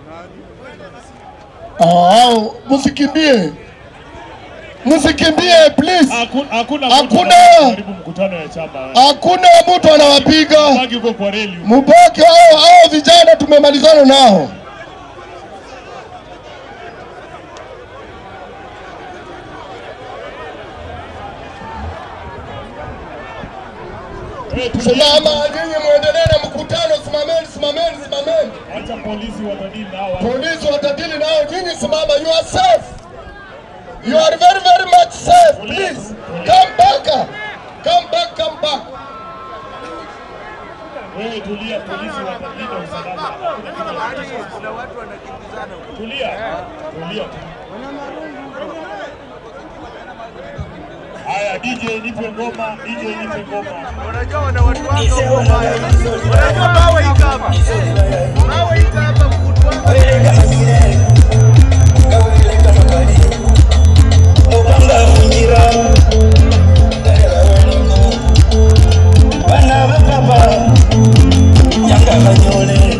Ah, msikimbie, msikimbie please. Haku- Hakuna Hakuna. mtu anaharibu mkutano ya chama. Hakuna mtu anawapiga, Baki uko kwa reli. mubaki hao hao vijana, tumemalizana nao. Eh, tulia. Simama nyinyi, muendelee na mkutano. Simameni, simameni, simameni. Acha polisi watadili na hawa. Polisi watadili nao, nyinyi simama. You are safe. You are very very much safe. Please come back. Come back, come back. Wewe tulia, polisi watalinda usalama. Hakuna kitu ya kutisha. Kuna watu wanakimbizana. Tulia. Tulia. tu. Haya, DJ nipe ngoma, DJ nipe ngoma. Unajua wana watu wako. Unajua bawe iko hapa. Bawe iko hapa.